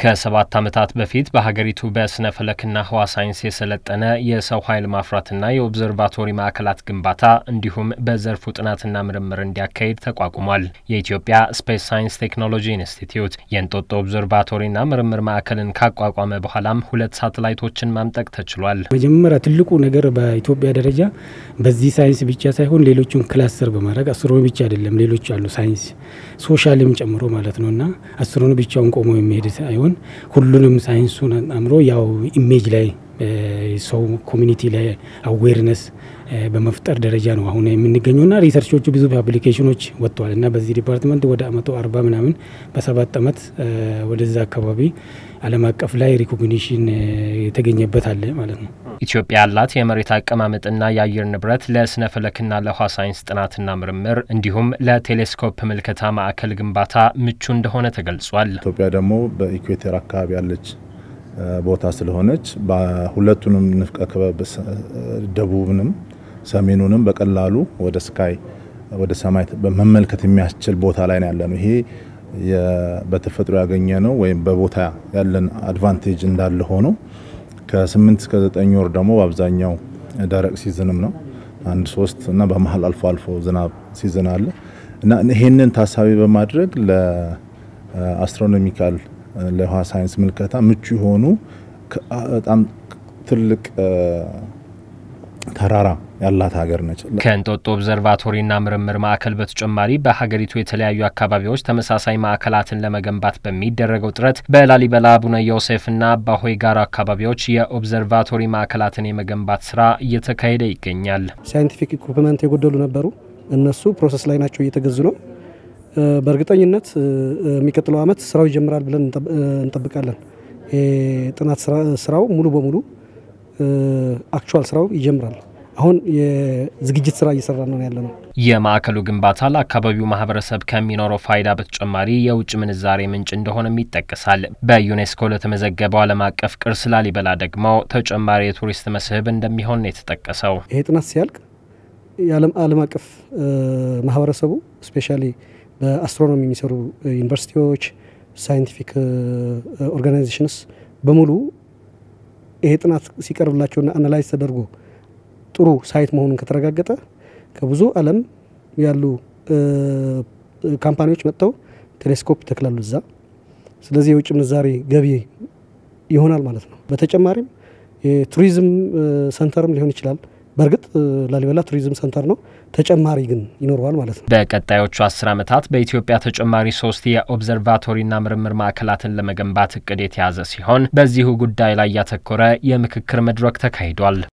ከሰባት ዓመታት በፊት በሀገሪቱ በስነ ፈለክና ህዋ ሳይንስ የሰለጠነ የሰው ኃይል ማፍራትና የኦብዘርቫቶሪ ማዕከላት ግንባታ እንዲሁም በዘርፉ ጥናትና ምርምር እንዲያካሂድ ተቋቁሟል። የኢትዮጵያ ስፔስ ሳይንስ ቴክኖሎጂ ኢንስቲትዩት የእንጦጦ ኦብዘርቫቶሪና ምርምር ማዕከልን ካቋቋመ በኋላም ሁለት ሳተላይቶችን ማምጠቅ ተችሏል። መጀመሪያ ትልቁ ነገር በኢትዮጵያ ደረጃ በዚህ ሳይንስ ብቻ ሳይሆን ሌሎቹን ክላስተር በማድረግ አስትሮኖሚ ብቻ አይደለም፣ ሌሎች አሉ ሳይንስ ሶሻልም ጨምሮ ማለት ነው እና አስትሮኖሚ ብቻውን ቆሞ የሚሄድ ሳይሆን ሁሉንም ሳይንሱን አምሮ ያው ኢሜጅ ላይ ሰው ኮሚኒቲ ላይ አዌርነስ በመፍጠር ደረጃ ነው አሁን የምንገኘው ና ሪሰርቾቹ ብዙ አፕሊኬሽኖች ወጥተዋል እና በዚህ ዲፓርትመንት ወደ መቶ አርባ ምናምን በሰባት አመት ወደዛ አካባቢ ዓለም አቀፍ ላይ ሪኮግኒሽን የተገኘበት አለ ማለት ነው። ኢትዮጵያ ያላት የመሬት አቀማመጥና የአየር ንብረት ለስነ ፈለክና ለውሃ ሳይንስ ጥናትና ምርምር እንዲሁም ለቴሌስኮፕ ምልከታ ማዕከል ግንባታ ምቹ እንደሆነ ተገልጿል። ኢትዮጵያ ደግሞ በኢኩዌተር አካባቢ ያለች ቦታ ስለሆነች በሁለቱንም ንፍቀ ክበብ ደቡብንም ሰሜኑንም በቀላሉ ወደ ስካይ ወደ ሰማይ መመልከት የሚያስችል ቦታ ላይ ነው ያለ ነው። ይሄ በተፈጥሮ ያገኘ ነው ወይም በቦታ ያለን አድቫንቴጅ እንዳለ ሆኖ ከስምንት እስከ ዘጠኝ ወር ደግሞ በአብዛኛው ደረቅ ሲዝንም ነው አንድ ሶስት እና በመሀል አልፎ አልፎ ዝናብ ሲዝን አለ እና ይሄንን ታሳቢ በማድረግ ለአስትሮኖሚካል ለውሃ ሳይንስ ምልከታ ምቹ የሆኑ በጣም ትልቅ ተራራ ያላት ሀገር ነች። ከእንጦጦ ኦብዘርቫቶሪና ምርምር ማዕከል በተጨማሪ በሀገሪቱ የተለያዩ አካባቢዎች ተመሳሳይ ማዕከላትን ለመገንባት በሚደረገው ጥረት በላሊበላ አቡነ ዮሴፍና አባሆይ ጋራ አካባቢዎች የኦብዘርቫቶሪ ማዕከላትን የመገንባት ስራ እየተካሄደ ይገኛል። ሳይንቲፊክ ኢኩፕመንት የጎደሉ ነበሩ። እነሱ ፕሮሰስ ላይ ናቸው፣ እየተገዙ ነው። በእርግጠኝነት የሚቀጥለው ዓመት ስራው ይጀምራል ብለን እንጠብቃለን። የጥናት ስራው ሙሉ በሙሉ አክቹዋል ስራው ይጀምራል። አሁን የዝግጅት ስራ እየሰራ ነው ያለ ነው። የማዕከሉ ግንባታ ለአካባቢው ማህበረሰብ ከሚኖረው ፋይዳ በተጨማሪ የውጭ ምንዛሬ ምንጭ እንደሆነም ይጠቀሳል። በዩኔስኮ ለተመዘገበው ዓለም አቀፍ ቅርስ ላሊበላ ደግሞ ተጨማሪ የቱሪስት መስህብ እንደሚሆን ነው የተጠቀሰው። ይሄ ጥናት ሲያልቅ የዓለም አቀፍ ማህበረሰቡ ስፔሻሊ በአስትሮኖሚ የሚሰሩ ዩኒቨርሲቲዎች፣ ሳይንቲፊክ ኦርጋናይዜሽንስ በሙሉ ይሄ ጥናት ሲቀርብላቸውና አናላይዝ ተደርጎ ጥሩ ሳይት መሆኑን ከተረጋገጠ ከብዙ ዓለም ያሉ ካምፓኒዎች መጥተው ቴሌስኮፕ ይተክላሉ እዛ። ስለዚህ የውጭ ምንዛሬ ገቢ ይሆናል ማለት ነው። በተጨማሪም የቱሪዝም ሰንተርም ሊሆን ይችላል። በእርግጥ ላሊበላ ቱሪዝም ሰንተር ነው። ተጨማሪ ግን ይኖረዋል ማለት ነው። በቀጣዮቹ አስር ዓመታት በኢትዮጵያ ተጨማሪ ሶስት የኦብዘርቫቶሪና ምርምር ማዕከላትን ለመገንባት እቅድ የተያዘ ሲሆን በዚሁ ጉዳይ ላይ ያተኮረ የምክክር መድረክ ተካሂዷል።